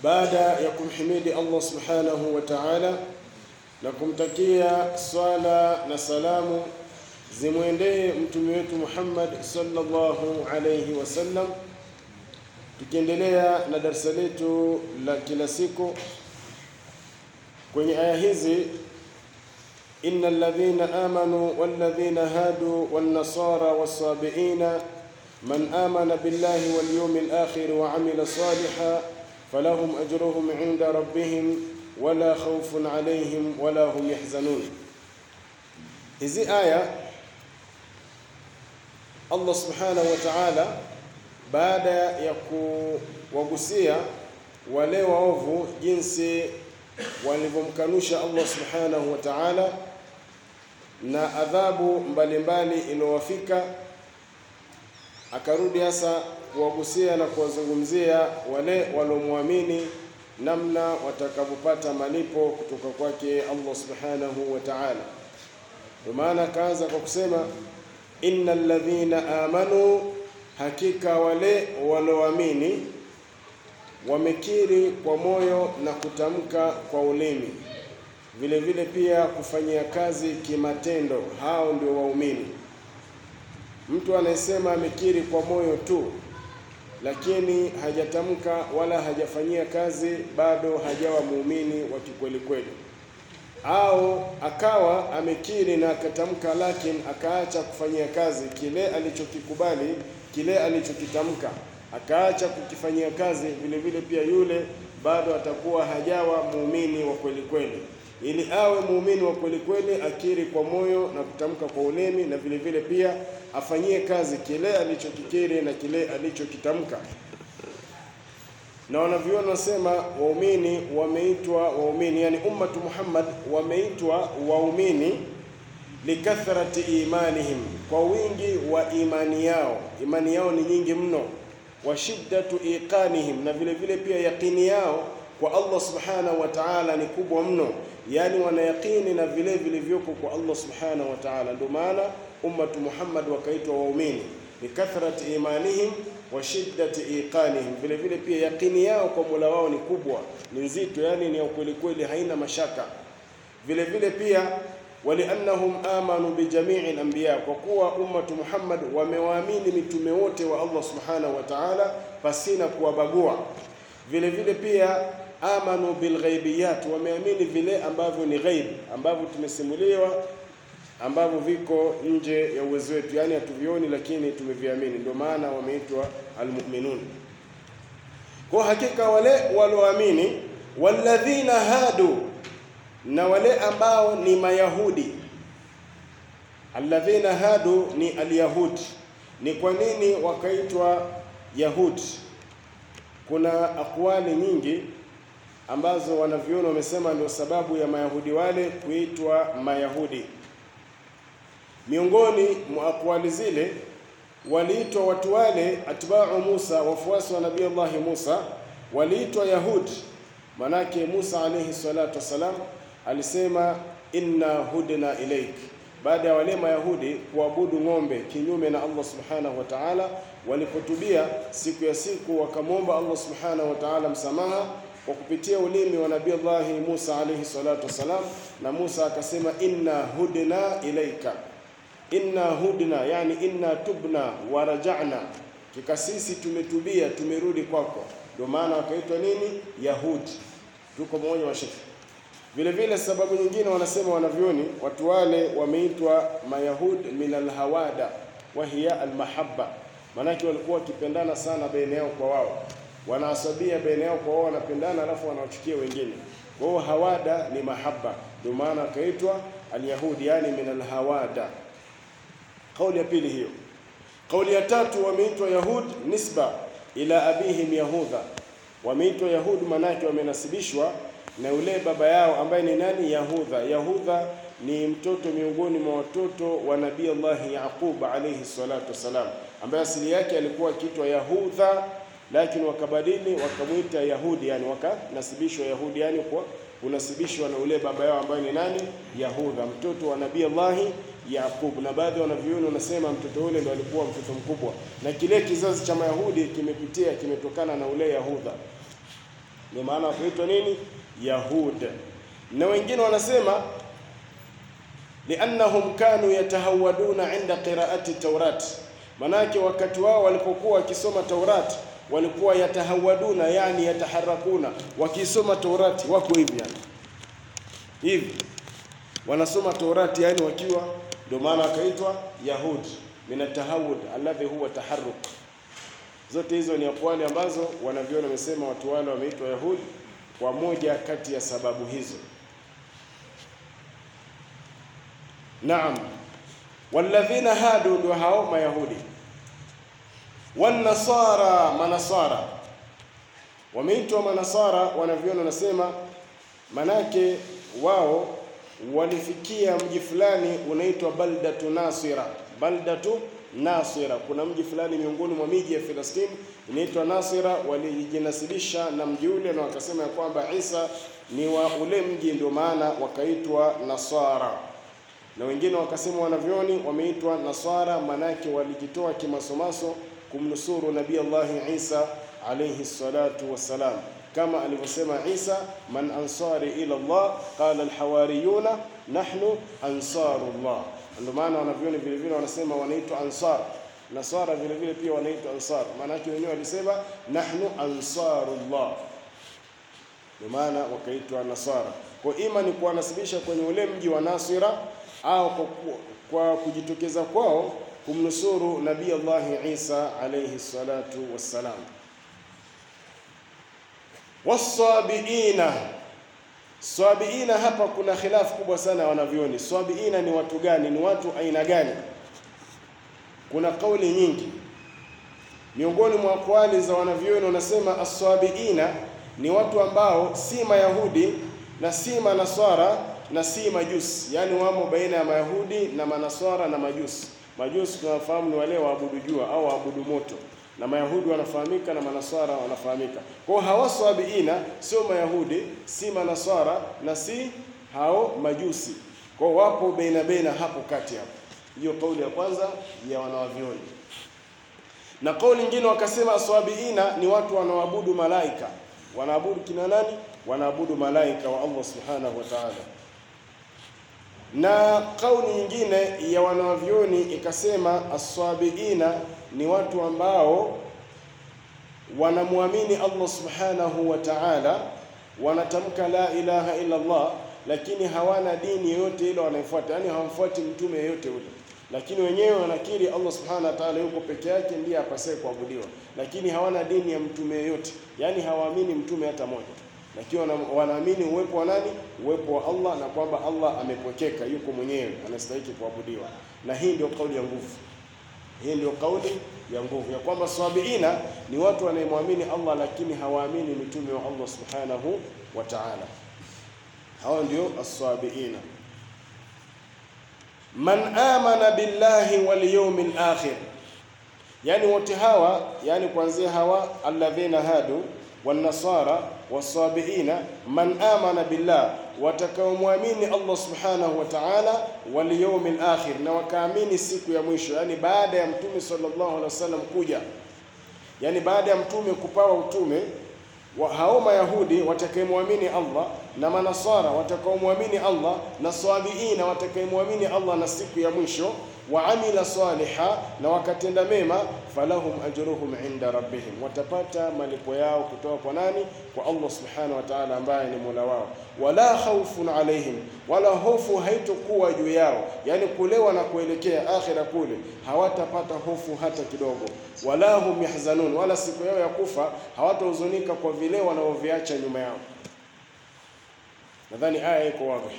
baada ya kumhimidi Allah subhanahu wa ta'ala na kumtakia swala na salamu zimwendee mtume wetu Muhammad sallallahu alayhi wasallam, tukiendelea na darsa letu la kila siku kwenye aya hizi inna alladhina amanu walladhina hadu wan-nasara was-sabiina man amana billahi wal yawmil akhir wa amila salihan falahum ajruhum 'inda rabbihim wala khawfun 'alayhim wala hum yahzanun. Hizi aya Allah subhanahu wa ta'ala baada ya kuwagusia wale waovu jinsi walivyomkanusha Allah subhanahu wa ta'ala na adhabu mbalimbali iliyowafika, akarudi hasa kuwagusia na kuwazungumzia wale waliomwamini namna watakavyopata malipo kutoka kwake Allah subhanahu wa ta'ala. Ndio maana akaanza kwa kusema innal ladhina amanu, hakika wale walioamini wamekiri kwa moyo na kutamka kwa ulimi, vile vile pia kufanyia kazi kimatendo, hao ndio waumini. Mtu anayesema amekiri kwa moyo tu, lakini hajatamka wala hajafanyia kazi, bado hajawa muumini wa kikweli kweli. Au akawa amekiri na akatamka, lakini akaacha kufanyia kazi kile alichokikubali, kile alichokitamka akaacha kukifanyia kazi, vile vile pia yule bado atakuwa hajawa muumini wa kweli kweli. Ili awe muumini wa kweli kweli, akiri kwa moyo na kutamka kwa ulimi, na vile vile pia afanyie kazi kile alichokikiri na kile alichokitamka. Na wanavyuoni wanasema waumini wameitwa waumini, yani ummatu Muhammad wameitwa waumini likathrati imanihim, kwa wingi wa imani yao. Imani yao ni nyingi mno wa shiddatu iqanihim, na vile vile pia yaqini yao kwa Allah subhanahu wa ta'ala ni kubwa mno, yani wanayaqini na vile vilivyoko kwa Allah subhanahu wa ta'ala. Ndio maana ummatu Muhammad wakaitwa waumini likathrati imanihim wa shiddati iqanihim, vile vile pia yaqini yao kwa Mola wao ni kubwa, ni nzito, yani ni ya kweli kweli, haina mashaka. Vile vile pia waliannahum amanu bijamii al-anbiya, kwa kuwa ummatu Muhammad wamewaamini mitume wote wa Allah subhanahu wa ta'ala pasina kuwabagua. Vile vile pia amanu bilghaibiyat, wameamini vile ambavyo ni ghaib, ambavyo tumesimuliwa, ambavyo viko nje ya uwezo wetu, yani hatuvioni, lakini tumeviamini. Ndio maana wameitwa almu'minun. Kwa hakika wale walioamini, walladhina hadu na wale ambao ni Mayahudi. Alladhina hadu ni alyahudi. Ni kwa nini wakaitwa Yahudi? Kuna akwali nyingi ambazo wanavyuoni wamesema ndio sababu ya Mayahudi wale kuitwa Mayahudi. Miongoni mwa akwali zile waliitwa watu wale atba'u Musa, wafuasi wa Nabii Allah Musa waliitwa Yahudi, manake Musa alayhi salatu wassalam alisema inna hudna ilaik, baada ya wale Mayahudi kuabudu ng'ombe kinyume na Allah subhanahu wa ta'ala, walipotubia siku ya siku wakamwomba Allah subhanahu wa ta'ala msamaha kwa kupitia ulimi wa Nabii Allah Musa alayhi salatu wassalam, na Musa akasema inna hudna ilaika, inna hudna yani inna tubna wa raja'na, kika sisi tumetubia tumerudi kwako. Ndio maana wakaitwa nini? Yahudi. Tuko mmoja wa shekhi vile vile sababu nyingine wanasema wanavyoni, watu wale wameitwa mayahud min alhawada wa hiya almahabba, maanake walikuwa wakipendana sana baina yao kwa wao, wanaasabia baina yao kwa wao, wanapendana alafu wanawachukia wengine. Kwa hiyo hawada ni mahaba, ndio maana akaitwa alyahudi, yani min alhawada. Kauli ya pili hiyo. Kauli ya tatu, wameitwa yahud nisba ila abihim yahudha, wameitwa yahud maanake wamenasibishwa na yule baba yao ambaye ni nani? Yahudha. Yahudha ni mtoto miongoni mwa watoto wa Nabii Allah Yaqub alayhi salatu wassalam, ambaye asili yake alikuwa akiitwa Yahudha, lakini wakabadili wakamwita Yahudi, yani wakanasibishwa Yahudi, yani kwa kunasibishwa na ule baba yao ambaye ni nani? Yahudha, mtoto wa Nabii Allah Yaqub. Na baadhi ya wanavyuoni wanasema mtoto ule ndo alikuwa mtoto mkubwa, na kile kizazi cha Mayahudi kimepitia kimetokana na ule Yahudha ndio maana wakaitwa nini? Yahud. Na wengine wanasema liannahum kanu yatahawaduna inda qiraati Taurat, manake wakati wao walipokuwa wakisoma Taurat walikuwa yatahawaduna, yani yataharakuna, wakisoma Taurati wako hivi yani hivi wanasoma Taurati yani wakiwa, ndio maana wakaitwa Yahud min atahawud alladhi huwa taharruk. Zote hizo ni akwali ambazo wanavyona wamesema watu wale wameitwa Yahud kwa moja kati ya sababu hizo. Naam, walladhina hadu ndio hao Mayahudi, wanasara manasara wameitwa manasara, wanavyona wanasema manake wao walifikia mji fulani unaitwa baldatu Nasira. Baldatu Nasira, kuna mji fulani miongoni mwa miji ya Filistini inaitwa Nasira. Walijinasibisha na mji ule na wakasema ya kwamba Isa ni wa ule mji, ndio maana wakaitwa Nasara. Na wengine wakasema wanavyoni wameitwa Nasara, manake walijitoa kimasomaso kumnusuru Nabii Allahi Isa alayhi salatu wassalam kama alivyosema Isa, man ansari ila Allah qala alhawariyuna nahnu ansarullah. Ndio maana wanavyoni vile vile wanasema wanaitwa ansar. Nasara vile vile pia wanaitwa ansar, maana yake wenyewe walisema nahnu ansarullah, ndio maana wakaitwa nasara. Kwa ima ni kuwanasibisha kwenye ule mji wa Nasira au kwa, kwa kujitokeza kwao kumnusuru Nabii Allahi Isa alayhi salatu wassalam. Wasabiina, sabiina, hapa kuna khilafu kubwa sana wanavyoni. Sabiina ni watu gani? Ni watu aina gani? Kuna kauli nyingi miongoni mwa akwali za wanavyoni, wanasema aswabiina ni watu ambao si Mayahudi na si Manaswara na si Majusi, yaani wamo baina ya Mayahudi na Manaswara na Majusi. Majusi tunafahamu ni wale waabudu jua au waabudu moto na Mayahudi wanafahamika na Manaswara wanafahamika. Kwa hiyo hawa swabiina sio Mayahudi, si Manaswara na si hao Majusi. Kwa hiyo wapo baina baina hapo kati hapo. Hiyo kauli ya kwanza ya wanawavyoni. Na kauli nyingine wakasema swabiina ni watu wanaoabudu malaika. Wanaabudu kina nani? Wanaabudu malaika wa Allah subhanahu wa ta'ala. Na kauli nyingine ya wanawavyoni ikasema aswabiina ni watu ambao wanamwamini Allah subhanahu wa ta'ala, wanatamka la ilaha illa Allah, lakini hawana dini yoyote ile wanaifuata, yani hawamfuati mtume yoyote ule, lakini wenyewe wanakiri Allah subhanahu wa ta'ala yuko peke yake ndiye apasaye kuabudiwa, lakini hawana dini ya mtume yoyote, yani hawaamini mtume hata moja, lakini wanaamini uwepo wa nani? Uwepo wa Allah na kwamba Allah amepwekeka, yuko mwenyewe, anastahili kuabudiwa, na hii ndio kauli ya nguvu. Hii ndio kauli ya nguvu ya kwamba sabiina ni watu wanaemwamini Allah lakini hawaamini mitume wa Allah subhanahu wa ta'ala. Hao ndio as-sabiina. Man amana billahi wal yawmil akhir, yani wote hawa, yani kuanzia hawa alladhina hadu wanasara wasabiina, man amana billah, watakaomwamini Allah subhanahu wa ta'ala, wal yawmil akhir, na wakaamini siku ya mwisho, yani baada ya mtume sallallahu alaihi wasallam kuja, yani baada ya mtume kupawa utume wa hao Mayahudi watakayemwamini Allah na Manasara watakaomwamini Allah na Sabiina watakayemwamini Allah na siku ya mwisho wa amila saliha na wakatenda mema, falahum ajruhum inda rabbihim, watapata malipo yao kutoka kwa nani? Kwa Allah subhanahu wa ta'ala, ambaye ni mola wao. Wala khawfun alaihim, wala hofu haitokuwa juu yao, yani kulewa na kuelekea akhira kule hawatapata hofu hata kidogo. Wala hum yahzanun, wala siku yao ya kufa hawatahuzunika kwa vile wanaoviacha nyuma yao. Nadhani aya iko wazi.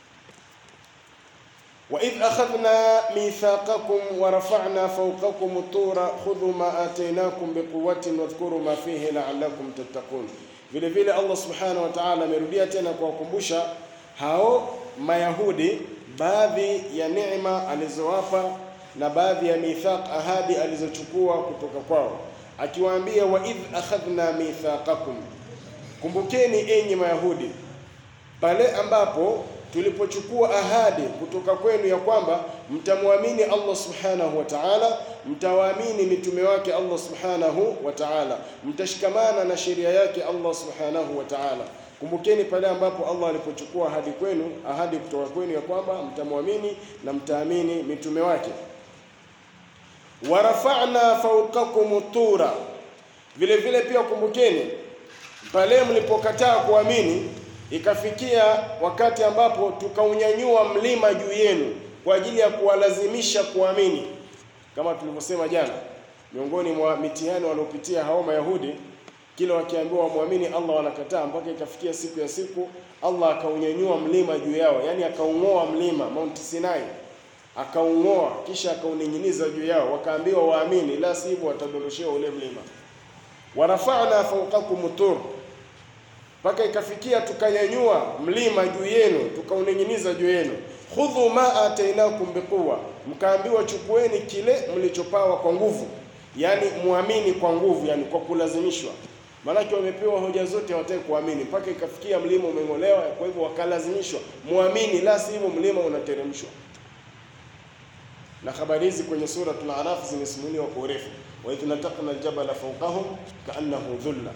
وإذ أخذنا ميثاقكم ورفعنا فوقكم الطور خذوا ما آتيناكم بقوة واذكروا ما فيه لعلكم تتقون. Vile vile Allah subhanahu wa ta'ala amerudia tena kuwakumbusha hao Mayahudi baadhi ya neema alizowapa na baadhi ya mithaq, ahadi alizochukua kutoka kwao, akiwaambia wa idh akhadhna mithaqakum, kumbukeni enyi Mayahudi pale ambapo tulipochukua ahadi kutoka kwenu ya kwamba mtamwamini Allah subhanahu wa ta'ala, mtawaamini mitume wake Allah subhanahu wa ta'ala, mtashikamana na sheria yake Allah subhanahu wa ta'ala. Kumbukeni pale ambapo Allah alipochukua ahadi kwenu, ahadi kutoka kwenu ya kwamba mtamwamini na mtaamini mitume wake. warafa'na fawqakum tura, vile vile pia kumbukeni pale mlipokataa kuamini ikafikia wakati ambapo tukaunyanyua mlima juu yenu kwa ajili ya kuwalazimisha kuamini, kama tulivyosema jana. Miongoni mwa mitihani waliopitia hao Mayahudi, kila wakiambiwa wamwamini Allah wanakataa, mpaka ikafikia siku ya siku Allah akaunyanyua mlima juu yao, yani akaung'oa mlima Mount Sinai, akaung'oa kisha akauning'iniza juu yao, wakaambiwa waamini, la sivyo watadondoshewa ule mlima. warafa'na fawqakum tur mpaka ikafikia tukanyanyua mlima juu yenu tukauning'iniza juu yenu. khudhu ma atainakum biquwa, mkaambiwa chukueni kile mlichopawa kwa nguvu, yani muamini kwa nguvu, yani kwa kulazimishwa. Maanake wamepewa hoja zote, hawataki kuamini, mpaka ikafikia mlima umeng'olewa. Kwa hivyo wakalazimishwa muamini, la sivyo mlima unateremshwa. Na habari hizi kwenye Suratul Araf zimesimuliwa kwa urefu, wa idh nataqna aljabala fawqahum kaannahu dhulla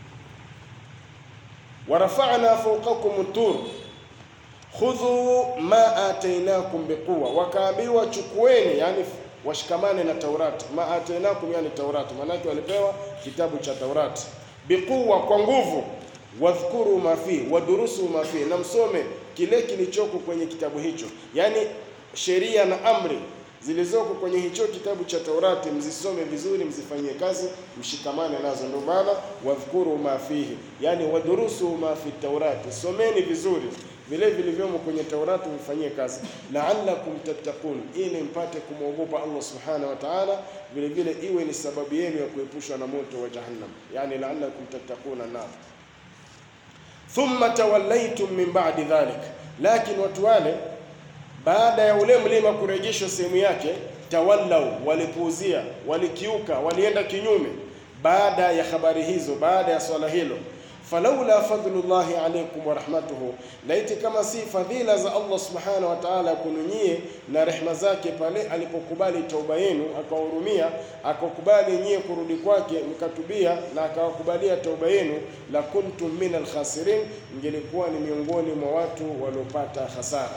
warafa'na fawqakum tur khudhu ma atainakum biquwa, wakaambiwa chukueni, yani washikamane na Taurati. Ma atainakum yani Taurati, maanake walipewa kitabu cha Taurati biquwa, kwa nguvu. Wadhkuru ma fi wadurusu ma fi, na msome kile kilichoko kwenye kitabu hicho, yani sheria na amri zilizoko kwenye hicho kitabu cha Taurati mzisome vizuri, mzifanyie kazi, mshikamane nazo. Ndio maana wadhkuru ma fihi, yani wadurusu ma fi Taurati, someni vizuri vile vilivyomo kwenye Taurati, mfanyie kazi, la'allakum tattaqun, ili mpate kumwogopa Allah subhanahu wa ta'ala, vile vile iwe ni sababu yenu ya kuepushwa na moto wa Jahannam, yani la'allakum tattaquna nar. Thumma tawallaytum min ba'di dhalik, lakini watu wale baada ya ule mlima kurejeshwa sehemu yake, tawallau, walipuuzia, walikiuka, walienda kinyume. Baada ya habari hizo, baada ya swala hilo, falaula fadlullahi alaykum wa rahmatuhu, laiti kama si fadhila za Allah subhanahu wa ta'ala kununyie na rehma zake, pale alipokubali tauba yenu, akawahurumia, akakubali nyie kurudi kwake, mkatubia na akawakubalia tauba yenu, la kuntum min alkhasirin, mngelikuwa ni miongoni mwa watu waliopata hasara.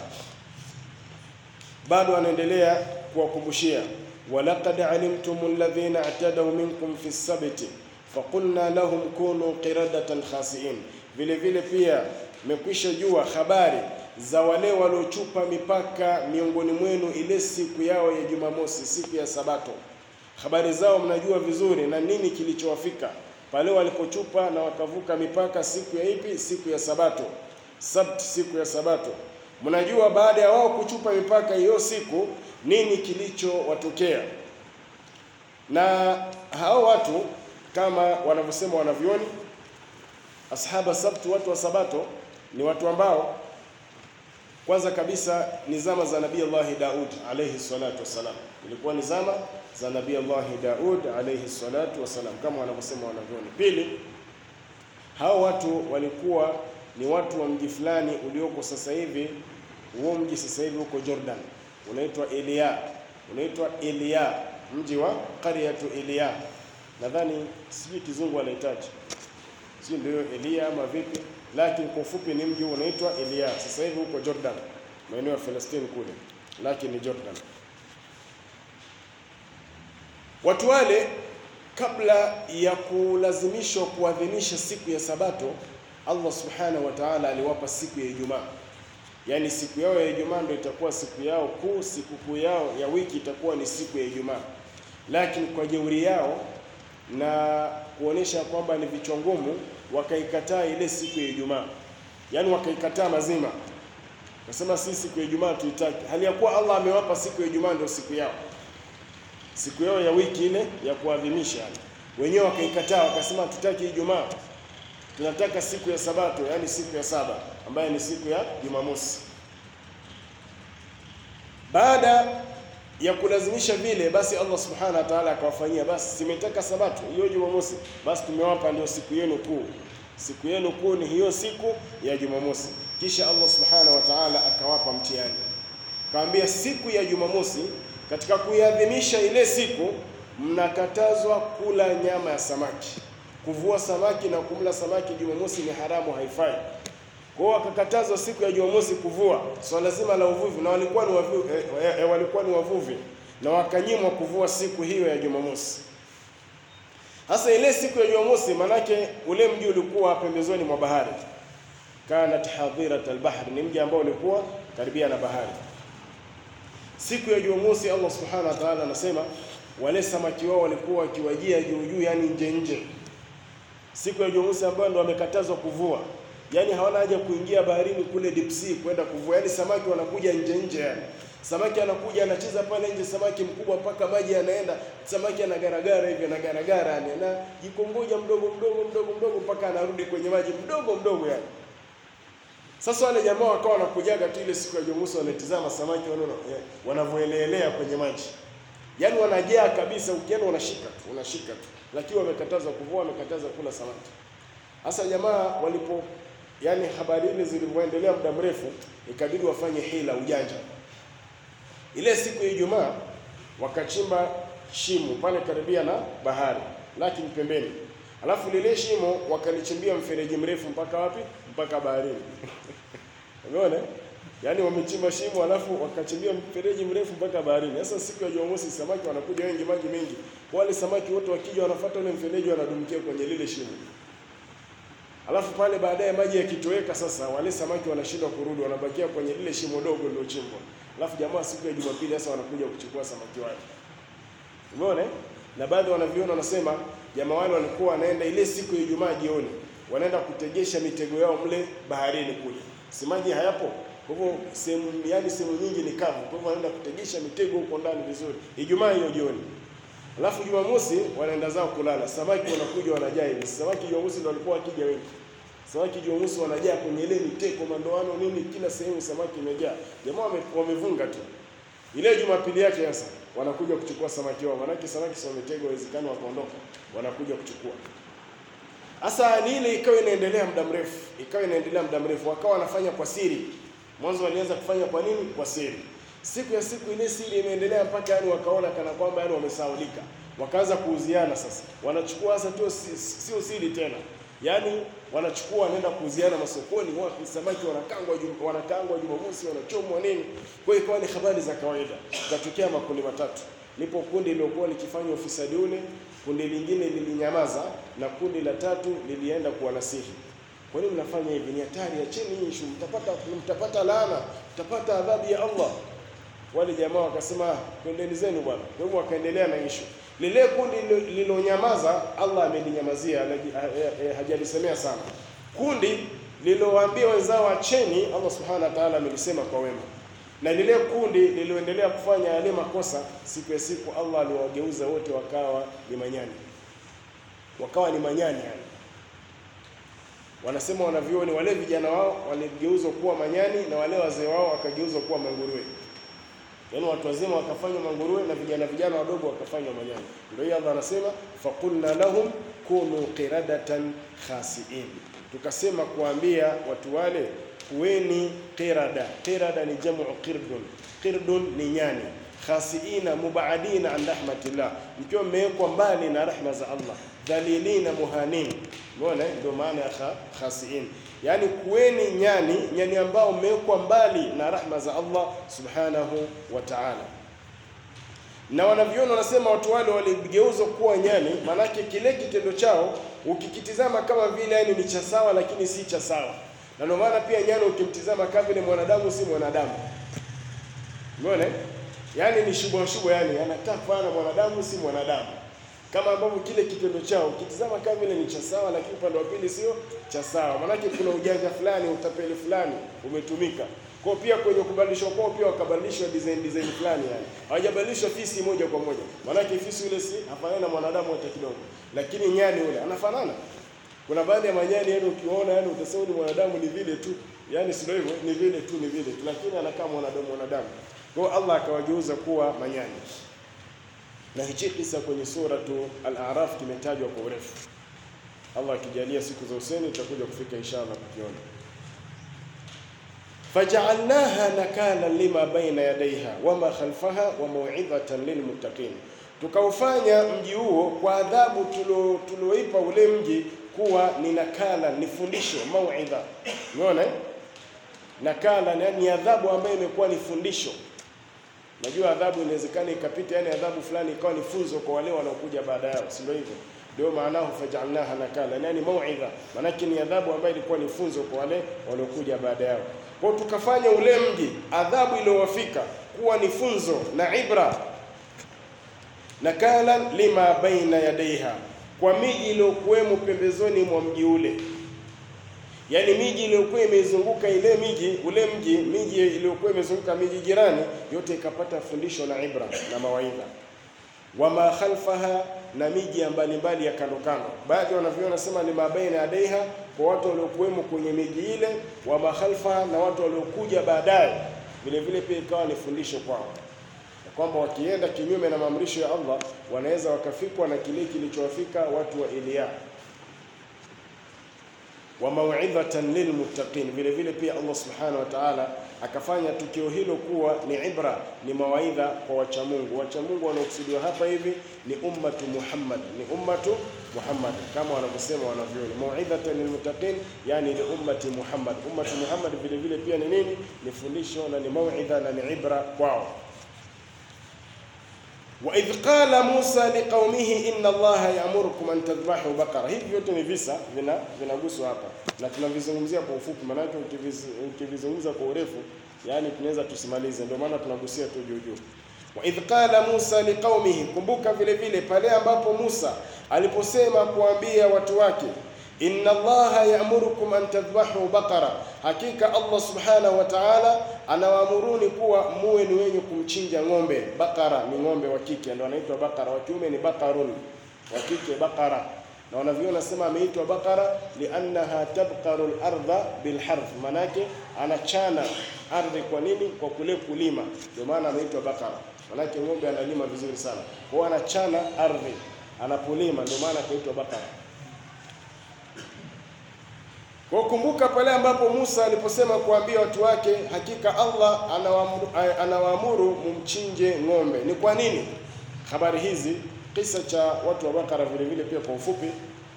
Bado anaendelea kuwakumbushia, walaqad alimtum alladhina i'tadaw minkum fi sabti faqulna lahum kunu qiradatan khasiin. Vile vile pia mmekwisha jua habari za wale waliochupa mipaka miongoni mwenu ile siku yao ya Jumamosi, siku ya Sabato. Habari zao mnajua vizuri, na nini kilichowafika pale walipochupa na wakavuka mipaka. Siku ya ipi? Siku ya Sabato, Sabt, siku ya Sabato. Mnajua baada ya wao kuchupa mipaka hiyo siku nini kilichowatokea. Na hao watu kama wanavyosema wanavyoni, ashaba sabtu, watu wa Sabato ni watu ambao kwanza kabisa ni zama za Nabii Allahi Daud alayhi salatu wassalam, ilikuwa ni zama za Nabii Allahi Daud alayhi salatu wassalam kama wanavyosema wanavyoni. Pili, hao watu walikuwa ni watu wa mji fulani ulioko sasa hivi. Huo mji sasa hivi huko Jordan unaitwa Elia, unaitwa Elia, mji wa qaryatu Elia. Nadhani sijui kizungu anahitaji, sio ndio Elia ama vipi, lakini kwa ufupi ni mji unaitwa Elia. Sasa hivi huko Jordan, maeneo ya Palestina kule, lakini ni Jordan. Watu wale kabla ya kulazimishwa kuadhimisha siku ya Sabato Allah subhanahu wa ta'ala aliwapa siku ya Ijumaa, yaani siku yao ya Ijumaa ndio itakuwa siku yao kuu, sikukuu yao ya wiki itakuwa ni siku ya Ijumaa. Lakini kwa jeuri yao na kuonesha kwamba ni vichwa ngumu, wakaikataa ile siku ya Ijumaa, yaani wakaikataa mazima, nasema si siku ya Ijumaa tuitaki, hali ya kuwa Allah amewapa siku ya Ijumaa ndio siku yao, siku yao ya wiki ile ya kuadhimisha. Wenyewe wakaikataa, wakasema tutaki Ijumaa tunataka siku ya Sabato, yaani siku ya saba ambayo ni siku ya Jumamosi. Baada ya kulazimisha vile, basi Allah subhanahu wa ta'ala akawafanyia, basi simetaka Sabato hiyo Jumamosi, basi tumewapa ndio siku yenu kuu. Siku yenu kuu ni hiyo siku ya Jumamosi. kisha Allah subhanahu wa ta'ala akawapa mtihani, kaambia siku ya Jumamosi, katika kuiadhimisha ile siku, mnakatazwa kula nyama ya samaki. Kuvua samaki na kumla samaki Jumamosi ni haramu, haifai. Kwa hiyo wakakatazwa siku ya Jumamosi kuvua swala so zima la uvuvi, na walikuwa ni wavuvi, eh, eh, walikuwa ni wavuvi na wakanyimwa kuvua siku hiyo ya Jumamosi. Hasa ile siku ya Jumamosi, manake ule mji ulikuwa pembezoni mwa bahari, kanat hadirat albahr, ni mji ambao ulikuwa karibia na bahari. Siku ya Jumamosi, Allah subhanahu wa ta'ala anasema wale samaki wao walikuwa wakiwajia juu juu, yani nje nje. Siku ya Jumamosi ambayo ndo wamekatazwa kuvua, yani hawana haja kuingia baharini kule deep sea kwenda kuvua, yani samaki wanakuja nje nje yani samaki anakuja anacheza pale nje, samaki mkubwa mpaka maji yanaenda, samaki anagaragara hivi anagaragara, yani anajikongoja mdogo mdogo mdogo mdogo mpaka anarudi kwenye maji mdogo mdogo yani. Sasa wale jamaa wakawa wanakujaga tu ile siku ya Jumamosi, wanatizama samaki wale wanavyoelelea kwenye maji, yani wanajaa kabisa, ukienda unashika tu unashika tu, lakini wamekataza kuvua, wamekataza kula samaki. Hasa jamaa walipo, yani habari ile zilivyoendelea muda mrefu, ikabidi wafanye hila, ujanja ile siku ya Ijumaa wakachimba shimo pale karibia na bahari, lakini pembeni, alafu lile shimo wakalichimbia mfereji mrefu mpaka wapi? Mpaka baharini. Umeona? Yaani wamechimba shimo alafu wakachimbia mfereji mrefu mpaka baharini. Sasa siku ya Jumamosi samaki wanakuja wengi, maji mengi. Wale samaki wote wakija wanafuata ule mfereji, wanadumkia kwenye lile shimo. Alafu pale baadaye maji yakitoweka, sasa wale samaki wanashindwa kurudi, wanabakia kwenye lile shimo dogo lilochimbwa. Alafu jamaa siku ya Jumapili sasa wanakuja kuchukua samaki wale. Umeona? Na baadhi wanaviona wanasema jamaa wale walikuwa wanaenda ile siku ya Ijumaa jioni, wanaenda kutegesha mitego yao mle baharini kule. Si maji hayapo. Kwa hivyo sehemu yani sehemu nyingi ni kavu. Kwa hivyo wanaenda kutegesha mitego huko ndani vizuri. Ijumaa hiyo jioni. Alafu Jumamosi wanaenda zao kulala. Samaki wanakuja wanajaa hivi. Samaki Jumamosi ndio walikuwa wakija wengi. Samaki Jumamosi wanajaa kwenye ile miteko, mandoano nini, kila sehemu samaki imejaa. Jamaa wame, wamevunga tu. Ile Jumapili yake sasa wanakuja kuchukua samaki wao. Maana samaki sio mitego, inawezekana wakaondoka. Wanakuja kuchukua. Sasa ni ile ikawa inaendelea muda mrefu. Ikawa inaendelea muda mrefu. Wakawa wanafanya kwa siri. Mwanzo walianza kufanya kwa nini? Kwa siri. Siku ya siku ile siri imeendelea mpaka yani wakaona kana kwamba yani wamesaulika. Wakaanza kuuziana sasa. Wanachukua sasa tu sio siri tena. Yaani wanachukua wanaenda kuuziana masokoni, wapi samaki wanakangwa wanakangwa Jumamosi, wanachomwa nini. Kwa hiyo ikawa ni habari za kawaida. Katokea makundi matatu. Lipo kundi liliokuwa likifanya ufisadi ule, kundi lingine lilinyamaza, na kundi la tatu lilienda kuwanasihi. Kwa nini mnafanya hivi? Ni hatari, acheni hii issue, mtapata mtapata laana, mtapata adhabu ya Allah. Wale jamaa wakasema kwendeni zenu bwana. Kwa hivyo wakaendelea na issue. Lile kundi lililonyamaza Allah amelinyamazia, hajalisemea sana. Kundi lililowaambia wenzao acheni, Allah subhanahu wa ta'ala amelisema kwa wema. Na lile kundi lililoendelea kufanya yale makosa, siku ya siku Allah aliwageuza wote wakawa ni manyani, wakawa ni manyani yani. Wanasema wanavyuoni wale vijana wao waligeuzwa kuwa manyani na wale wazee wao wakageuzwa kuwa manguruwe. Yaani watu wazima wakafanywa manguruwe na vijana vijana wadogo wakafanywa manyani. Ndio hiyo Allah anasema faqulna lahum kunu qiradatan khasiin, tukasema kuambia watu wale kuweni qirada. Qirada ni jamu qirdun, qirdun ni nyani. Khasiina mubaadina an rahmatillah, mkiwa mmewekwa mbali na rahma za Allah. Dhalilina muhanin, umeona ndio maana ya khasiin Yaani kuweni nyani, nyani ambao mmewekwa mbali na rahma za Allah subhanahu wa ta'ala. Na wanavyona wanasema watu wale waligeuzwa kuwa nyani, maanake kile kitendo chao ukikitizama kama vile yani ni cha sawa, lakini si cha sawa. Na ndio maana pia nyani ukimtizama kama vile mwanadamu si mwanadamu, umeona? Yaani ni shubwa shubwa, yani anataka kufanana mwanadamu si mwanadamu kama ambavyo kile kitendo chao ukitizama kama vile ni cha sawa, lakini upande wa pili sio cha sawa. Maanake kuna ujanja fulani, utapeli fulani umetumika. Kwa pia kwenye kubadilishwa kwao pia wakabadilishwa design design fulani, yani hawajabadilishwa fisi moja kwa moja. Maanake fisi yule si hafanani na mwanadamu hata kidogo, lakini nyani yule anafanana. Kuna baadhi ya manyani yani ukiona yani utasema ni mwanadamu, ni vile tu, yani sio hivyo, ni vile tu, ni vile tu, lakini anakaa mwanadamu mwanadamu. Kwa hiyo Allah akawageuza kuwa manyani na hichi kisa kwenye suratu Al-A'raf kimetajwa kwa urefu. Allah akijalia siku za useni tutakuja kufika inshallah kukiona. fajaalnaha nakala lima baina yadaiha wama khalfaha wa mauidhatan lilmuttaqin, tukaufanya mji huo kwa adhabu tulioipa ule mji kuwa ni nakala, ni fundisho, mauidha. Umeona eh? Nakala ni adhabu ambayo imekuwa ni fundisho. Najua adhabu inawezekana ikapita, yani adhabu fulani ikawa ni funzo kwa wale wanaokuja baada yao, si ndio hivyo? Ndio maanahu faj'alnaha nakala, yani mauidha, maanake ni adhabu ambayo ilikuwa ni funzo kwa wale waliokuja baada yao. Kwa tukafanya ule mji adhabu iliyowafika kuwa ni funzo na ibra, nakalan lima baina yadaiha, kwa miji iliyokuwemo pembezoni mwa mji ule yaani miji iliyokuwa imezunguka ile miji ule mji miji iliyokuwa imezunguka miji jirani yote ikapata fundisho na ibra na mawaidha. Wama khalfaha, na miji ya mbalimbali ya kando kando. Baadhi wanavyoona nasema ni mabaina yadaiha, kwa watu waliokuwemo kwenye miji ile. Wama khalfaha, na watu waliokuja baadaye, vile vile pia ikawa ni fundisho kwao kwamba wakienda kinyume na maamrisho ya Allah wanaweza wakafikwa na kile kilichowafika watu wa Eliya wa mauidhatan lilmuttaqin. Vile vile pia Allah subhanahu wa ta'ala akafanya tukio hilo kuwa ni ibra, ni mawaidha kwa wachamungu. Wachamungu wanaokusudiwa hapa hivi ni ummatu Muhammad, ni ummatu Muhammad kama wanavyosema wanavyoni, mauidhatan lilmuttaqin, yani ni ummati Muhammad. Ummatu Muhammad vile vile pia ni nini? Ni fundisho na ni mauidha na ni ibra kwao. wa idh qala Musa liqaumihi inna Allaha ya'murukum an tadhbahu baqara. Hivi vyote ni visa vina vinaguswa hapa na tunavizungumzia kwa ufupi, maanake ukivizungumza kwa urefu, yani tunaweza tusimalize, ndio maana tunagusia tu juu juu. Wa idh qala Musa liqaumihi, kumbuka vile vile pale ambapo Musa aliposema kuambia watu wake inna Allaha ya'murukum an tadhbahu baqara, hakika Allah subhanahu wa ta'ala anawaamuruni kuwa muwe ni wenye kumchinja ng'ombe. Bakara ni ng'ombe wa kike, ndio anaitwa bakara, wa kiume ni bakarun, wa kike bakara. Na wanavyoona sema ameitwa bakara liannaha tabqaru al-ardha bilharth, manake anachana ardhi. Kwa nini? Kwa kule kulima, ndio maana ameitwa bakara, manake ng'ombe analima vizuri sana, kwa anachana ardhi anapolima, ndio maana akaitwa bakara. Kwa kumbuka pale ambapo Musa aliposema kuambia watu wake, hakika Allah anawaamuru, anawaamuru mumchinje ng'ombe. Ni kwa nini? Habari hizi kisa cha watu wa Bakara vile vile pia kwa ufupi,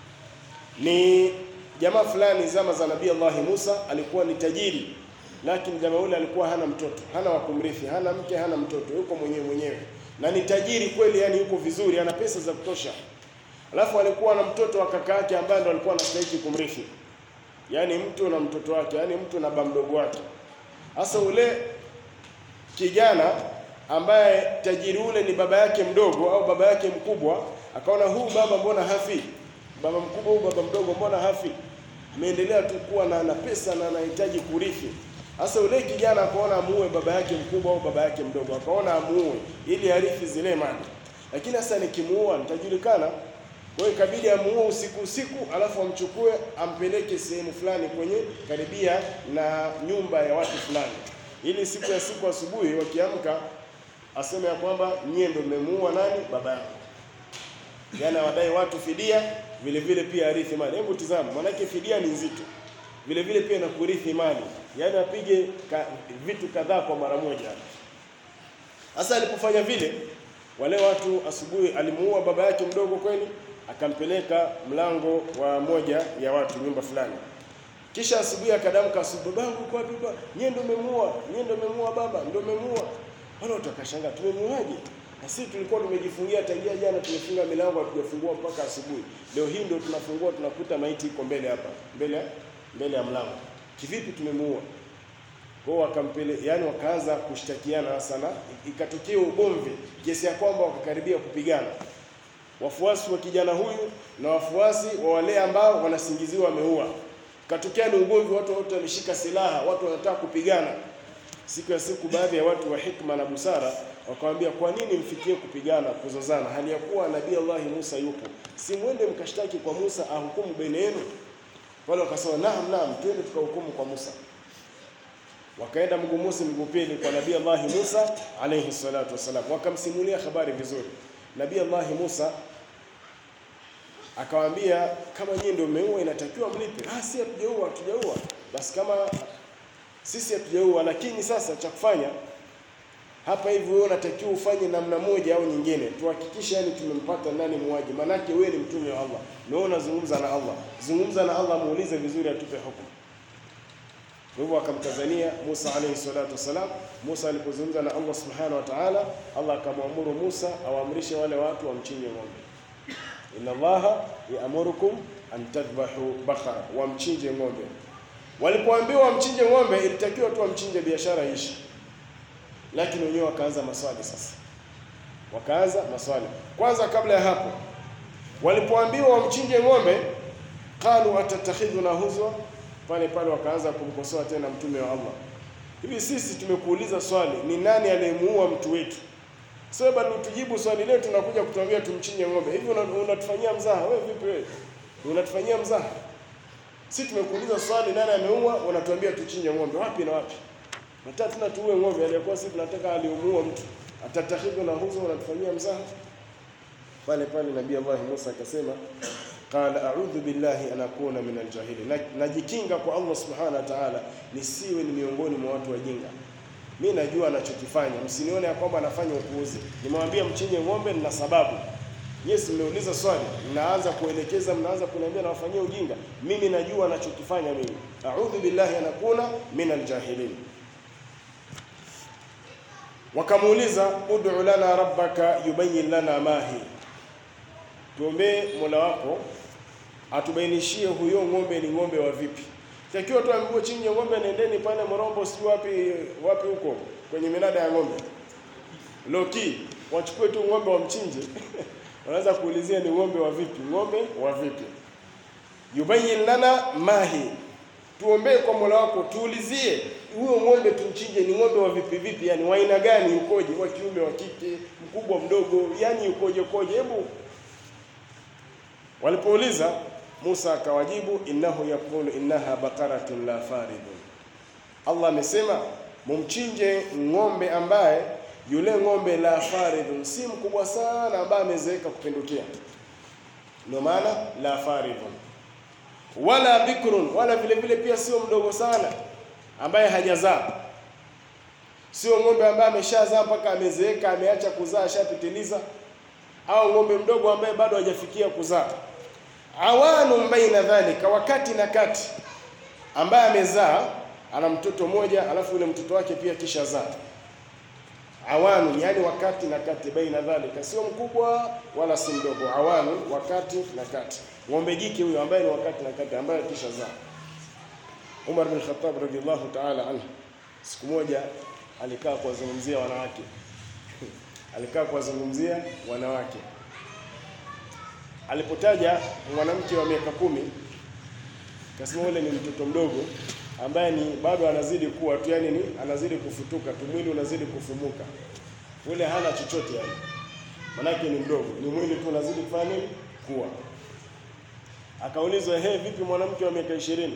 ni jamaa fulani zama za Nabii Allah Musa, alikuwa ni tajiri, lakini jamaa yule alikuwa hana mtoto, hana wa kumrithi, hana mke, hana mtoto, yuko mwenyewe mwenyewe, na ni tajiri kweli, yani yuko vizuri, ana pesa za kutosha. Alafu alikuwa na mtoto wa kaka yake ambaye ndo alikuwa anastahili kumrithi yaani mtu na mtoto wake, yaani mtu na baba mdogo wake. Sasa ule kijana ambaye tajiri ule ni baba yake mdogo au baba yake mkubwa, akaona huu baba mbona hafi, baba mkubwa huu baba mdogo mbona hafi, ameendelea tu kuwa na ana pesa na anahitaji kurithi. Sasa ule kijana akaona amuue baba yake mkubwa au baba yake mdogo, akaona amuue ili arithi zile mali, lakini sasa nikimuua nitajulikana kwa hiyo ikabidi amuue usiku usiku, alafu amchukue ampeleke sehemu fulani kwenye karibia na nyumba ya watu fulani, ili siku ya siku asubuhi wakiamka aseme ya kwamba nyie ndio mmemuua nani, baba yangu. Yaani awadai watu fidia, vile vile pia arithi mali. Hebu tizama, maanake fidia ni nzito, vile vile pia na kurithi mali, yaani apige ka, vitu kadhaa kwa mara moja. Sasa alipofanya vile, wale watu asubuhi, alimuua baba yake mdogo kweli akampeleka mlango wa moja ya watu nyumba fulani, kisha asubuhi akadamka, asubuhi, babangu kwa baba, nyie ndio umemuua, nyie ndio umemuua baba, ndio umemuua. Wale watu wakashangaa, tumemuaje? Na sisi tulikuwa tumejifungia tangia jana, tumefunga milango hatujafungua mpaka asubuhi. Leo hii ndio tunafungua, tunakuta maiti iko mbele hapa, mbele mbele ya mlango. Kivipi tumemuua? Kwa hiyo wakampele, yani wakaanza kushtakiana sana, ikatokea ugomvi kiasi ya kwamba wakakaribia kupigana wafuasi wa kijana huyu na wafuasi wa wale ambao wanasingiziwa wameua. Katokea ni ugomvi, watu wote wameshika silaha, watu wanataka kupigana. Siku ya siku, baadhi ya watu wa hikma na busara wakamwambia, kwa nini mfikie kupigana, kuzozana, hali ya kuwa Nabii Allah Musa yupo? Si mwende mkashtaki kwa Musa ahukumu baina yenu? Wale wakasema naam, naam, twende tukahukumu kwa Musa. Wakaenda mguu mosi mguu pili kwa Nabii Allah Musa alayhi salatu wasalam, wakamsimulia habari vizuri. Nabii Allah Musa akawaambia kama nyinyi ndio mmeua inatakiwa mlipe. Ah, si hatujaua, hatujaua. Basi kama sisi hatujaua, lakini sasa cha kufanya hapa hivi, wewe unatakiwa ufanye namna moja au nyingine, tuhakikishe yani tumempata nani muuaji. Maanake wewe ni mtume wa Allah, na wewe unazungumza na Allah, zungumza na Allah, muulize vizuri, atupe hukumu. Kwa hivyo akamtazania Musa alayhi salatu wassalam. Musa alipozungumza na Allah subhanahu wa ta'ala, Allah akamwamuru Musa awaamrishe wale watu wamchinje ng'ombe. Inna Allaha yaamurukum an tadhbahu bakara, wamchinje ng'ombe. Walipoambiwa wamchinje ng'ombe, ilitakiwa tu wamchinje, biashara ishi, lakini wenyewe wakaanza maswali sasa, wakaanza maswali. Kwanza kabla ya hapo, walipoambiwa wamchinje ng'ombe, qalu atatakhidhuna huzwa pale pale wakaanza kumkosoa tena mtume wa Allah. Hivi sisi tumekuuliza swali, ni nani aliyemuua mtu wetu? Sio bado tujibu swali letu, tunakuja kutuambia tumchinje ng'ombe. Hivi unatufanyia mzaha wewe? Vipi wewe, unatufanyia mzaha? Sisi tumekuuliza swali, nani ameua, unatuambia tuchinje ng'ombe. Wapi na wapi? Nataka tuna tuue ng'ombe aliyekuwa sisi tunataka aliyemuua mtu. Atatakhidhu na huzo, unatufanyia mzaha? Pale pale Nabii Allah Musa akasema Qala a'udhu billahi an akuna min aljahilin, najikinga kwa Allah subhanahu wa ta'ala nisiwe ni miongoni mwa watu wajinga. Mi najua anachokifanya, msinione ya kwamba anafanya upuuzi. Nimewambia mchinje ng'ombe, nina sababu. Yes, mmeuliza swali, mnaanza kuelekeza, mnaanza kuniambia nawafanyia ujinga. Mimi najua anachokifanya mimi. A'udhu billahi an akuna min aljahilin. Wakamuuliza, ud'u lana rabbaka yubayyin lana ma hi Tuombee Mola wako atubainishie huyo ng'ombe ni ng'ombe wa vipi. Takiwa tu ambiwe chinje ng'ombe, nendeni pale Morombo, si wapi wapi huko kwenye minada ya ng'ombe Loki, wachukue tu ng'ombe wamchinje. Wanaweza kuulizia ni ng'ombe wa vipi, ng'ombe wa vipi. Yubayyin lana mahi, tuombee kwa Mola wako, tuulizie huyo ng'ombe tumchinje ni ng'ombe wa vipi vipi, yani wa aina gani, ukoje, wa kiume, wa kike, mkubwa, mdogo, yani ukoje ukoje, hebu Walipouliza Musa akawajibu, innahu yaqulu innaha baqaratun la faridun, Allah amesema mumchinje ng'ombe ambaye yule ng'ombe la faridun, si mkubwa sana, ambaye amezeeka kupindukia, ndio maana la faridun, wala bikrun, wala vile vile pia sio mdogo sana, ambaye hajazaa, sio ng'ombe ambaye ameshazaa mpaka amezeeka, ameacha kuzaa, ashapitiliza, au ng'ombe mdogo ambaye bado hajafikia kuzaa awanu baina dhalika, wakati na kati, ambaye amezaa ana mtoto mmoja, alafu yule mtoto wake pia kisha zaa. Awanu yani wakati na kati, baina dhalika, sio mkubwa wala si mdogo. Awanu wakati na kati, ng'ombe jike huyo ambaye ni wakati na kati, ambaye kisha zaa. Umar bin Khattab radhiallahu ta'ala anhu siku moja alikaa kuwazungumzia wanawake alikaa kuwazungumzia wanawake alipotaja mwanamke wa miaka kumi kasema ule ni mtoto mdogo ambaye ni bado anazidi kuwa tu, yani ni anazidi kufutuka tu, mwili unazidi kufumuka, ule hana chochote yani, manake ni mdogo, ni mwili tu unazidi kufanya nini, kuwa. Akaulizwa, he, vipi mwanamke wa miaka ishirini?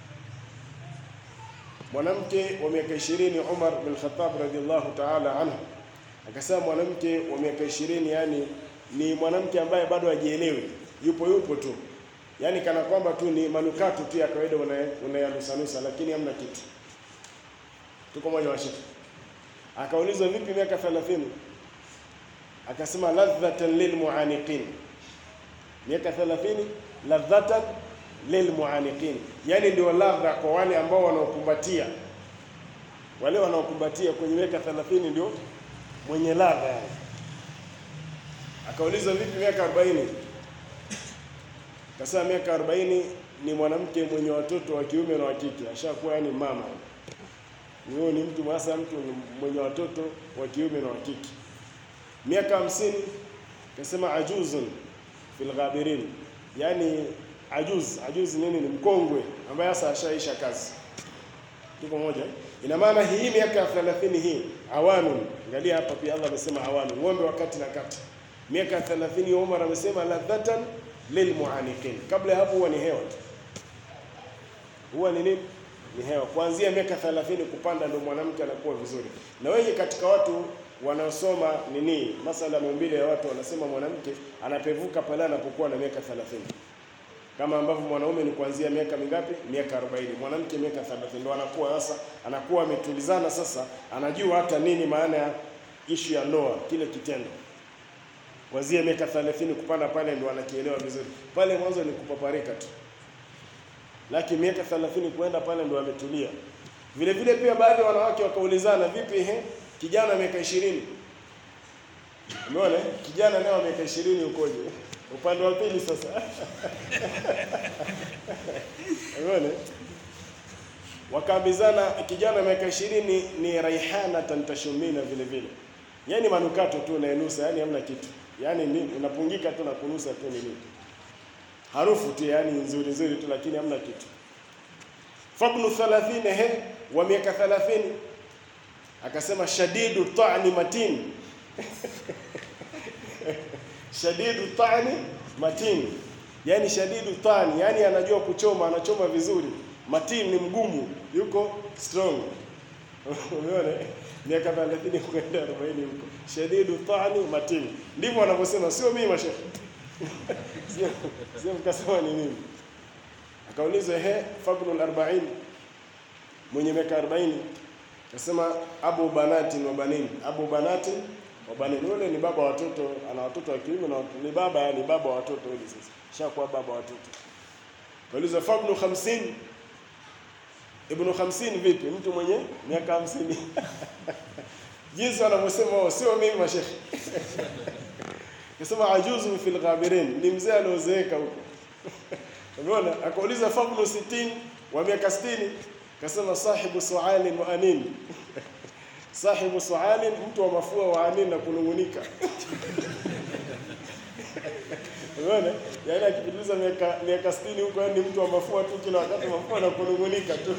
Mwanamke wa miaka ishirini, Umar bin Khattab radhiallahu ta'ala anhu akasema, mwanamke wa miaka ishirini yani ni mwanamke ambaye bado hajielewi, yupo yupo tu, yaani kana kwamba tu ni manukato tu ya kawaida unayanusanusa, lakini hamna kitu. Tuko moja washika. Akaulizwa vipi miaka 30? Akasema ladhatan lilmuaniqin, miaka 30 ladhatan lilmuaniqin, yaani ndio ladha kwa wale ambao wanaokumbatia, wale wanaokumbatia kwenye miaka 30 ndio mwenye ladha yani. Akaulizwa vipi miaka 40? Akasema miaka 40 ni mwanamke mwenye watoto wa kiume na wa kike, ashakuwa yani mama. Huyo ni mtu hasa mtu mwenye watoto wa kiume na wa kike. Miaka 50 akasema ajuzun fil ghabirin, yani ajuz, ajuz nini? Ni mkongwe ambaye sasa ashaisha kazi. Tuko moja. Ina maana hii miaka 30 hii awanu, angalia hapa pia Allah amesema awanu, ng'ombe wakati na kati miaka 30 Umar amesema ladhatan lilmuaniqin. Kabla ya hapo huwa ni hewa tu, huwa ni nini? Ni hewa. Kuanzia miaka 30 kupanda ndio mwanamke anakuwa vizuri. Na wengi katika watu wanaosoma nini masala ya maumbile ya watu wanasema mwanamke anapevuka pale anapokuwa na miaka 30. kama ambavyo mwanaume ni kuanzia miaka mingapi? Miaka 40, mwanamke miaka 30. Ndio anakuwa sasa, anakuwa ametulizana sasa, anajua hata nini maana ya ishu ya ndoa, kile kitendo. Kuanzia miaka 30 kupanda pale ndio anakielewa vizuri. Pale mwanzo ni kupaparika tu, lakini miaka 30 kuenda pale ndio ametulia. Vile vile pia baadhi ya wanawake wakaulizana, vipi ehe, kijana miaka 20 Umeona kijana leo miaka 20 ukoje? Upande wa pili sasa. Umeona? Wakaambizana kijana miaka 20 ni raihana tantashumina vile vile. Yaani manukato tu unaenusa, yani hamna kitu. Yaani ni unapungika tu na kunusa tu nini. Harufu tu yani nzuri nzuri tu lakini hamna kitu. Fabnu 30 he wa miaka 30 akasema shadidu ta'ni matin shadidu tani matin, yani shadidu tani, yani anajua kuchoma, anachoma vizuri. Matin ni mgumu, yuko strong. Umeona, miaka 30 kwenda 40 huko, shadidu tani matin, ndivyo wanavyosema, sio mimi mashekhe sio sio, mkasema ni nini? Akaulizwa, he fabnul 40 mwenye miaka 40 Nasema abu banati wa banin, abu banati wa banin. Yule ni baba wa watoto, ana watoto wa kiume na ni baba, ni baba wa watoto yule. Sasa shakuwa baba wa watoto. Kauliza fabnu 50 ibnu 50 vipi? Mtu mwenye miaka 50 jinsi wanavyosema wao, sio mimi mashekhe Nasema ajuzu fil ghabirin, ni mzee aliozeeka huko. Umeona? Akauliza fabnu 60 wa miaka 60 Kasema sahibu sualin wa anin, sahibu sualin, mtu wa mafua wa anin na kunungunika. Umeona, yaani akipitiliza miaka miaka 60 huko, yani mtu wa mafua tu, kila wakati mafua na kunungunika tu.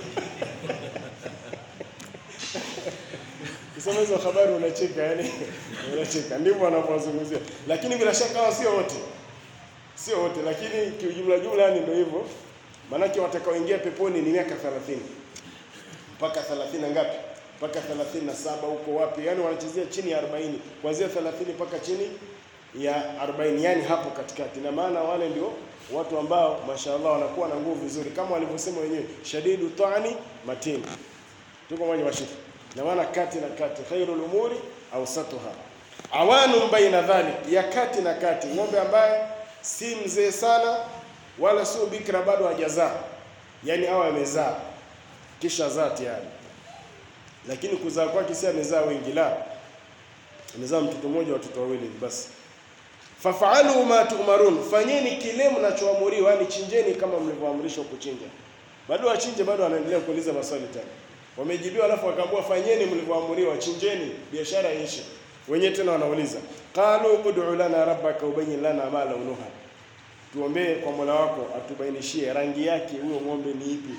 Kisema hizo habari unacheka, yani unacheka, ndivyo wanavyozungumzia, lakini bila shaka hao sio wote, sio wote, lakini kiujumla jumla, yani ndio hivyo, maanake watakaoingia peponi ni miaka 30 mpaka 30 ngapi? Mpaka 37 huko wapi? Yaani wanachezea chini ya 40, kuanzia 30 mpaka chini ya 40, yani hapo katikati. Na maana wale ndio watu ambao mashaallah wanakuwa na nguvu vizuri, kama walivyosema wenyewe, shadidu tani matin. Tuko mwenye washiki, na maana kati na kati, khairul umuri awsatuha, awanu baina dhalik, ya kati na kati, ng'ombe ambaye si mzee sana wala sio bikra, bado hajazaa, yani awe amezaa kisha zaa tayari, lakini kuzaa kwake si amezaa wengi, la, amezaa mtoto mmoja, watoto wawili basi. Fafalu ma tu'marun, fanyeni kile mnachoamuriwa, yani chinjeni kama mlivyoamrishwa kuchinja. Bado wachinje, bado wanaendelea kuuliza maswali tena, wamejibiwa, alafu wakaambiwa fanyeni mlivyoamuriwa, chinjeni, biashara iishe. Wenyewe tena wanauliza qalu ud'u lana rabbaka ubayyin lana ma launuha tuombee kwa Mola wako atubainishie rangi yake huyo ng'ombe ni ipi.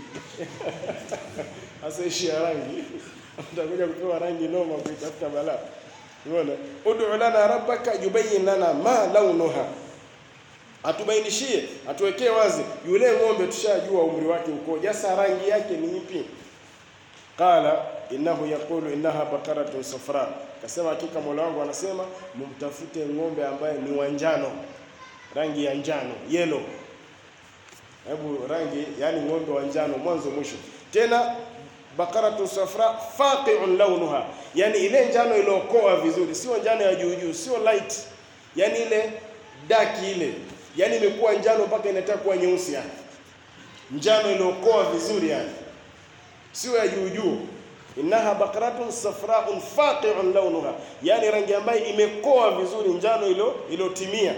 Sasa ishi ya rangi utakuja kupewa rangi noma kuitafuta balaa. Unaona, ud'u lana rabbaka yubayyin lana ma launuha, atubainishie, atuwekee wazi yule ng'ombe, tushajua umri wake ukoje, sasa rangi yake ni ipi? Qala innahu yaqulu innaha baqaratun safra, kasema hakika Mola wangu anasema mumtafute ng'ombe ambaye ni wa njano rangi ya njano yellow. Hebu rangi, yani ng'ombe wa njano mwanzo mwisho. Tena bakaratu safra faqi'un launuha, yani ile njano iliokoa vizuri, sio njano ya juu juu, sio light, yani ile dark ile, yani imekuwa njano mpaka inataka kuwa nyeusi, yani njano iliokoa vizuri, yani sio ya juu juu. Innaha baqaratun safraun faqi'un launuha, yani rangi ambayo imekoa vizuri, njano ilo ilotimia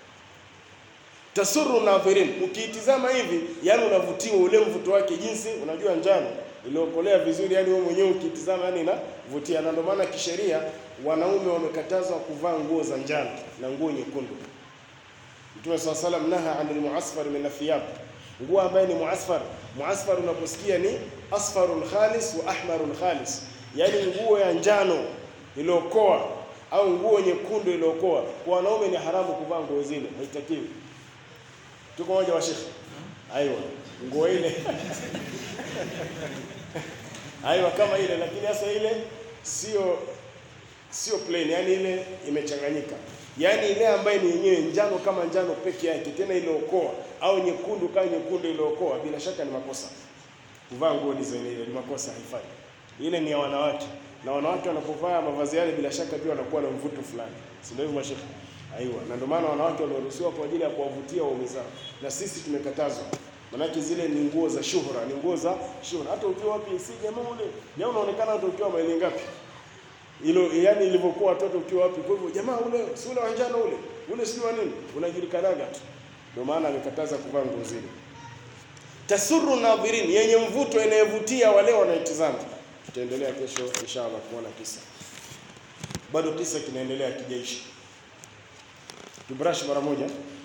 tasuru nadhirin, ukiitizama hivi yani unavutiwa ule mvuto wake, jinsi unajua njano iliokolea vizuri, yani wewe mwenyewe ukiitizama yani inavutia. Na ndio maana kisheria wanaume wamekatazwa kuvaa nguo za njano na nguo nyekundu. Mtume swalla salam naha anil muasfar min athiyab, nguo ambaye ni muasfar. Muasfar unaposikia ni asfarun khalis wa ahmarun khalis, yani nguo ya njano iliokoa au nguo nyekundu iliokoa. Kwa wanaume ni haramu kuvaa nguo zile, haitakiwi. Tuko moja wa shekhi? Aiwa, nguo ile aiwa, kama ile, lakini hasa ile sio sio plain, yani ile imechanganyika. yaani ile ambayo ni yenyewe njano kama njano peke yake, tena iliokoa, au nyekundu kama nyekundu iliokoa, bila shaka ni makosa kuvaa nguo design ile, ni makosa, haifai. Ile ni ya wanawake, na wanawake wanapovaa mavazi yale, bila shaka pia wanakuwa na mvuto fulani, si ndio hivyo mashekhe? Aiwa, na ndio maana wanawake walioruhusiwa kwa ajili ya kuwavutia waume zao, na sisi tumekatazwa. Manake zile ni nguo za shuhura, ni nguo za shuhura. Hata ukiwa wapi, si jamaa ule, jamaa unaonekana hata ukiwa maili ngapi ilo yani ilivyokuwa watoto ukiwa wapi. Kwa hivyo jamaa ule si ule wa njano ule ule si wa nini, unajulikanaga tu. Ndio maana amekataza kuvaa nguo zile. Tasuru nadhirin, yenye mvuto, inayevutia wale wanaitizama. Tutaendelea kesho inshallah kuona kisa, bado kisa kinaendelea kijaishi. Tubrash mara moja.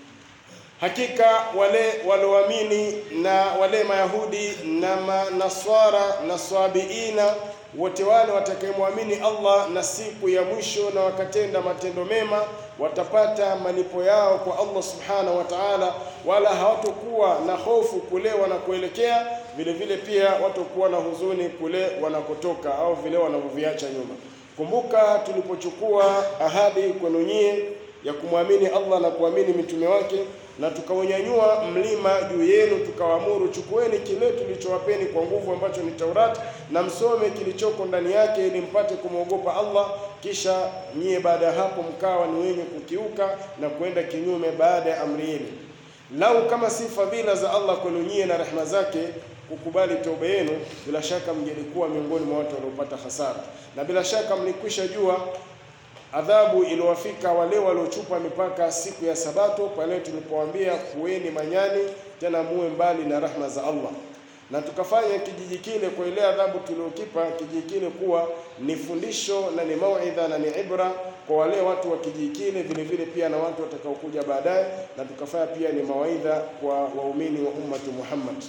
Hakika wale walioamini na wale Mayahudi na Manaswara na Swabiina wote wale watakayemwamini Allah na siku ya mwisho na wakatenda matendo mema watapata malipo yao kwa Allah subhanahu wa ta'ala, wala hawatokuwa na hofu kule wanakoelekea, vile vile pia watokuwa na huzuni kule wanakotoka au vile wanavyoviacha nyuma. Kumbuka tulipochukua ahadi kwenu nyie ya kumwamini Allah na kuamini mitume wake na tukaunyanyua mlima juu yenu, tukawaamuru chukueni kile tulichowapeni kwa nguvu, ambacho ni Taurati, na msome kilichoko ndani yake, ili mpate kumwogopa Allah. Kisha nyie baada ya hapo mkawa ni wenye kukiuka na kwenda kinyume baada ya amri yenu. Lau kama si fadhila za Allah kwenu nyie na rehema zake kukubali toba yenu, bila shaka mngelikuwa miongoni mwa watu waliopata hasara, na bila shaka mlikwisha jua adhabu iliwafika wale waliochupa mipaka siku ya Sabato, pale tulipowaambia kuweni manyani, tena muwe mbali na rahma za Allah. Na tukafanya kijiji kile kwa ile adhabu tuliokipa kijiji kile kuwa ni fundisho na ni mauidha na ni ibra kwa wale watu wa kijiji kile, vile vile pia na watu watakaokuja baadaye, na tukafanya pia ni mawaidha kwa waumini wa ummati Muhammad.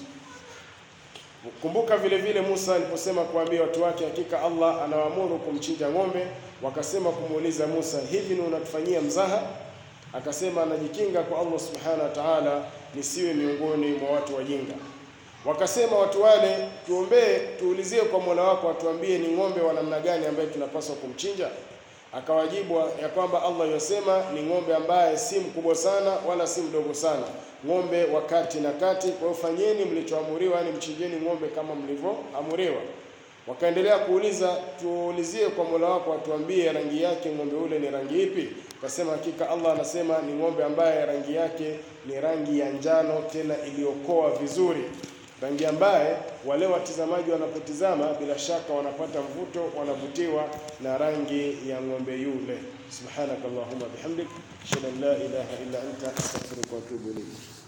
Kumbuka vile vile Musa aliposema kuambia watu wake, hakika Allah anawaamuru kumchinja ng'ombe. Wakasema kumuuliza Musa, hivi ni unatufanyia mzaha? Akasema anajikinga kwa Allah subhanahu wa ta'ala, nisiwe miongoni mwa watu wajinga. Wakasema watu wale, tuombee, tuulizie kwa Mola wako atuambie ni ng'ombe wa namna gani ambaye tunapaswa kumchinja. Akawajibu ya kwamba Allah yasema ni ng'ombe ambaye si mkubwa sana wala si mdogo sana, ng'ombe wa kati na kati. Kwa hiyo fanyeni mlichoamuriwa, yani mchinjeni ng'ombe kama mlivyoamuriwa. Wakaendelea kuuliza, tuulizie kwa Mola wako atuambie rangi yake ng'ombe ule ni rangi ipi? Akasema hakika Allah anasema ni ng'ombe ambaye rangi yake ni rangi ya njano, tena iliyokoa vizuri rangi ambaye wale watizamaji wanapotizama bila shaka wanapata mvuto, wanavutiwa na rangi ya ng'ombe yule. Subhanakallahumma bihamdik, ashhadu an la ilaha illa anta astaghfiruka wa atubu ilayk.